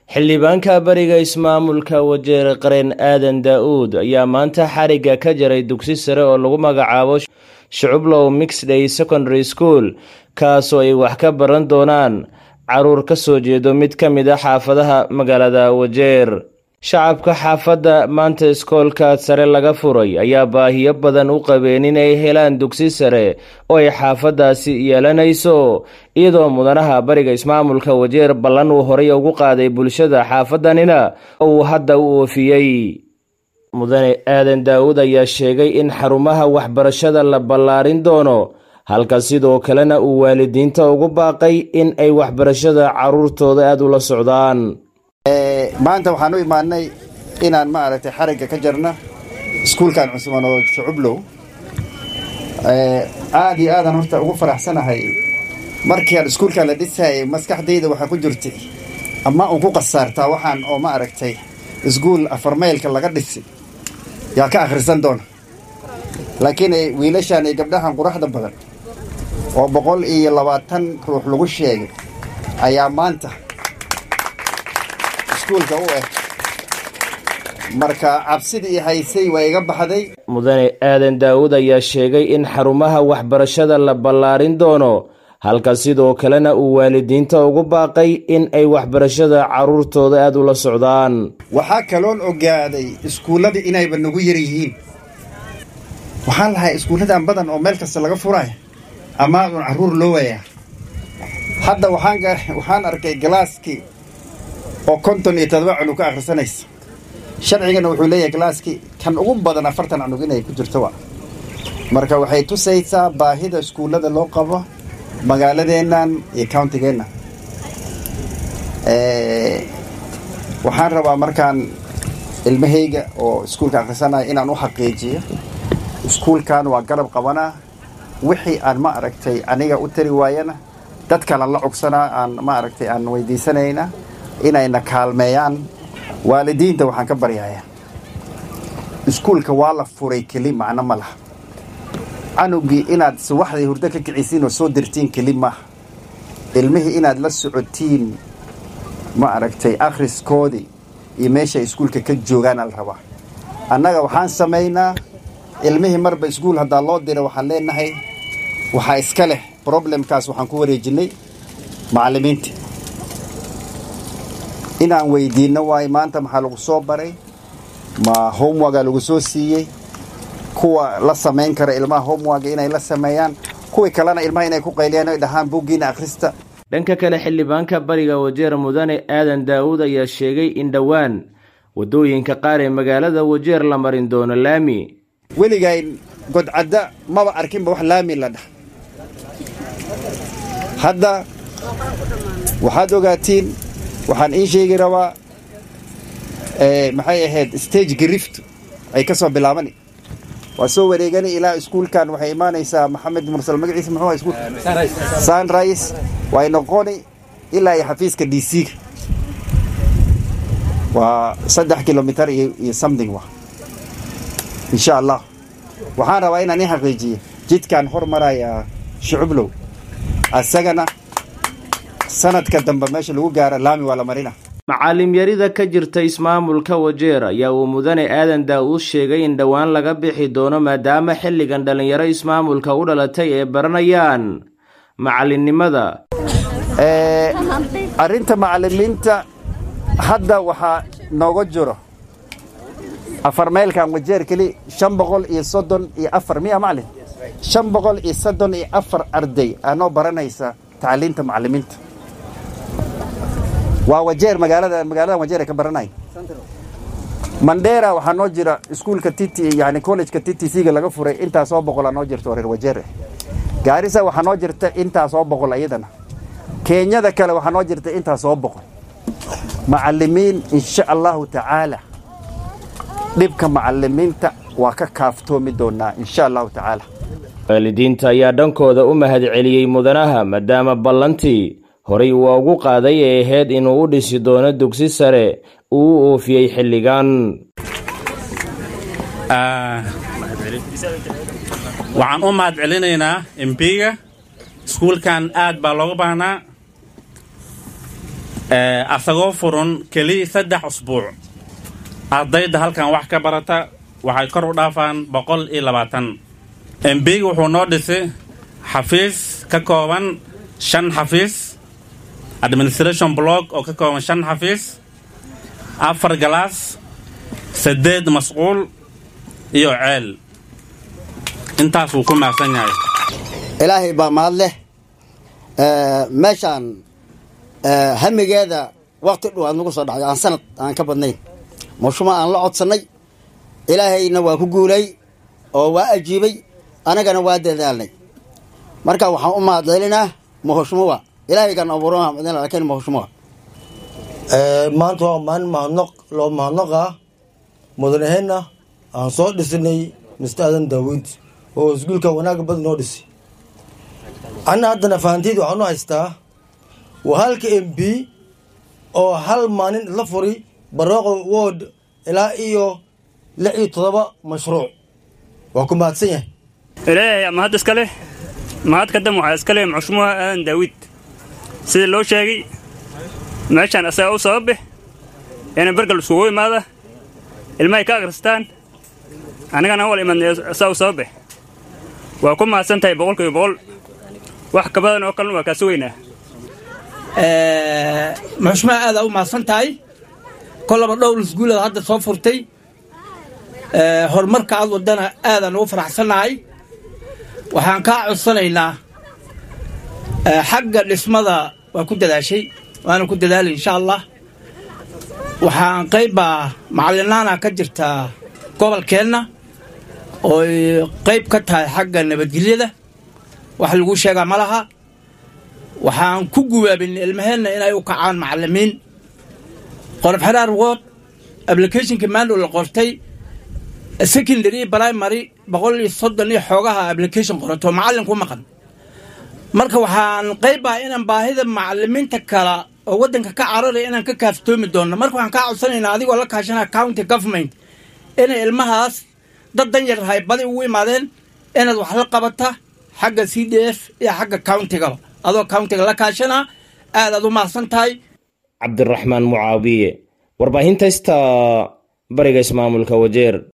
xildhibaanka bariga ismaamulka wajeer qareen aadan daa-uud ayaa maanta xarigga ka jaray dugsi sare oo lagu magacaabo shucublow mixday secondary school kaasoo ay wax ka baran doonaan caruur ka soo jeedo mid ka mid a xaafadaha magaalada wajeer shacabka xaafadda maanta iskoolka sare laga furay ayaa baahiyo badan u qabeen inay helaan dugsi sare oo ay xaafaddaasi yeelanayso iyadoo mudanaha bariga ismaamulka wajeer ballan uu horay ugu qaaday bulshada xaafaddanina uu hadda u oofiyey mudane aadan daa-uud ayaa sheegay in xarumaha waxbarashada la ballaarin doono halka sidoo kalena uu waalidiinta ugu baaqay in ay waxbarashada caruurtooda aada ula socdaan maanta waxaan u imaanay inaan maaragtay xarigga ka jarna iskuulkan cusman oo shucublow aada iyo aadan horta ugu faraxsanahay markii aan iskuulkan la dhisayay maskaxdayda waxaa ku jirtay ama un ku qasaartaa waxaan oo ma aragtay iskuul afarmaylka laga dhisi yaa ka akhrisan doona laakiin wiilashaan iyo gabdhahan quraxda badan oo boqol iyo labaatan ruux lagu sheegay ayaa maanta iskuulka u eh marka cabsidii haysay waa iga baxday mudane aadan daa-uud ayaa sheegay in xarumaha waxbarashada la ballaarin doono halka sidoo kalena uu waalidiinta ugu baaqay in ay waxbarashada caruurtooda aada ula socdaan waxaa kaloon ogaaday iskuulladii inayba nagu yar yihiin waxaan lahay iskuulladan badan oo meel kasta laga furaya amaadun carruur loo waayaa hadda waxaan arkay galaaskii oo konton iyo todoba cunug ka akhrisanaysa sharcigana wuxuu leeyahay galaaskii kan ugu badan afartan cunug inay ku jirto wa marka waxay tusaysaa baahida iskuullada loo qabo magaaladeennan iyo countigeenna waxaan rabaa markaan ilmahayga oo iskuulka akhrisanaya inaan u xaqiijiyo iskuulkan waa garab qabanaa wixii aan ma aragtay aniga u tari waayana dad kalan la cogsanaa aan ma aragtay aan weydiisanayna inayna kaalmeeyaan waalidiinta waxaan ka baryayaa iskuulka waa la furay keli macno ma laha canugii inaad subaxdii hurdo ka kicisiin oo soo dirtiin keli maaha ilmihii inaad la socotiin ma aragtay akhriskoodii iyo meeshay iskuulka ka joogaan al rabaa annaga waxaan samaynaa ilmihii marba iskuul haddaa loo dira waxaan leenahay waxaa iska leh problemkaas waxaan ku wareejinnay macallimiinta inaan weydiinno waayo maanta maxaa lagu soo baray ma homeworga lagu soo siiyey kuwa la samayn kara ilmaha homeworga inay la sameeyaan kuwii kalena ilmaha inay ku qayliyaan oy dhahaan buuggiina akhrista dhanka kale xildhibaanka bariga wajeer mudane aadan daa-uud ayaa sheegay in dhowaan waddooyinka qaar ee magaalada wajeer la marin doono laami weligayn godcadda maba arkinba wax laami la dhah hadda waxaad ogaatiin waxaan ii sheegi rabaa maxay ahayd stage grift ay ka soo bilaabani waa soo wareegani ilaa iskuulkan waxay imaanaysaa maxamed mursal magaciisa muxuu iskuul sunrise way noqoni ilaa iyo xafiiska d c-ga waa saddex kilomitar iyo something wa insha allah waxaan rabaa inaan ii xaqiijiyo jidkaan hormaraya shucublow asagana sanadka dambe meesha lagu gaaro laami waa la marina macaalim yarida ka jirta ismaamulka wajeer ayaa uu mudane aadan daa-uud sheegay in dhowaan laga bixi doono maadaama xilligan dhallinyaro ismaamulka u dhalatay ay baranayaan macallinnimada arrinta macallimiinta hadda waxaa nooga jiro afar meylkan wajeer keli shan boqol iyo soddon iyo afar miya macalin shan boqol iyo soddon iyo afar arday aanoo baranaysa tacliinta macallimiinta waa wajeer magaalada magaaladan wajeer ay ka baranaya mandheera waxaa noo jira iskuulka tt yani collegeka t t c-ga laga furay intaasoo boqolaa noo jirta oo reer wajeer gaarisa waxaa noo jirta intaasoo boqol iyadana kenyada kale waxaa noo jirta intaasoo boqol macallimiin insha allahu tacaala dhibka macallimiinta waa ka kaaftoomi doonaa insha allahu tacaala waalidiinta ayaa dhankooda u mahad celiyey mudanaha maadaama ballantii horay uu ugu qaaday ee ahayd inuu u dhisi doono dugsi sare uu u oofiyey xilligan waxaan u mahad celinaynaa embiga iskuulkan aad baa looga baahnaa asagoo furan keliya saddex usbuuc ardayda halkan wax ka barata waxay kor u dhaafaan boqol iyo labaatan embeyga wuxuu noo dhisay xafiis ka kooban shan xafiis administration block oo ka kooban shan xafiis afar galaas saddeed masquul iyo ceel intaas wuu ku mahadsan yahay ilaahay baa mahad leh meeshaan hamigeeda wakti dhow aad nagu soo dhacday aan sanad aan ka badnayn mushuma aan la codsannay ilaahayna waa ku guulay oo waa ajiibay anagana waa dadaalnay marka waxaan u mahadcelinaa mahushmuwa ilaahaygan abuurama lakin mahushmuwa maanta waa maalin mahadnoq loo mahadnoqa mudanaheenna aan soo dhisinay mister aadan daawid oo iskuulka wanaag badan noo dhisi anna haddana fahanteyd waxaan u haystaa waa halka m b oo hal maalin la furi barwaaqo word ilaa iyo lix iyo todoba mashruuc waa ku mahadsan yahay ilaahay mahad iska leh mahad kadam waxaa iska leh muxshumuha aadan daawid sida loo sheegay meeshaan asaga u sababe ina bergal iskugu imaada ilmahay ka akhristaan annagana wal imadnay asaga u sababe waa ku mahadsan tahay boqolkiiba boqol wax ka badan oo kalena waa kaa sugaynaa muxushmaha aadaa u mahadsan tahay kolaba dhowr isguulada hadda soo furtay horumarka aad wadana aadaan ugu faraxsannahay waxaan kaa codsanaynaa xagga dhismada waa ku dadaashay waana ku dadaalay insha allah waxaan qaybbaa macalinaana ka jirtaa gobolkeenna ooy qayb ka tahay xagga nabadgelyada wax lagu sheegaa ma laha waxaan ku gubaabin ilmaheenna inay u kacaan macalimiin qorob xeraar wood applicationka maandhow la qortay secondary primary boqol iyo soddon iyo xoogaha application qorato macallin ku maqan marka waxaan qaybbaa inaan baahida macalimiinta kala oo waddanka ka cararaya inaan ka kaaftoomi doonno marka waxaan kaa codsanaynaa adigoo la kaashanaa county government inay ilmahaas dad dan yar hay badi ugu imaadeen inaad wax la qabata xagga c d f iyo xagga countigaba adoo countiga la kaashanaa aadaad u mahadsan tahay cabdiraxmaan mucaawiye warbaahinta ista bariga ismaamulka wajeer